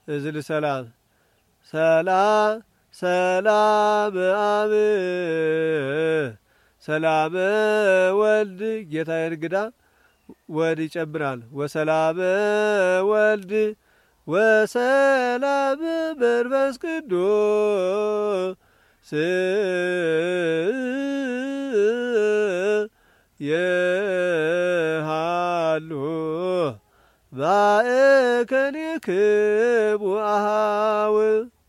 እዝል ሰላም ሰላም ሰላም አብ ሰላም ወልድ ጌታ እንግዳ ወድ ይጨምራል። ወሰላም ወልድ ወሰላም መንፈስ ቅዱስ የሃሉ ማእከኒክሙ አኀው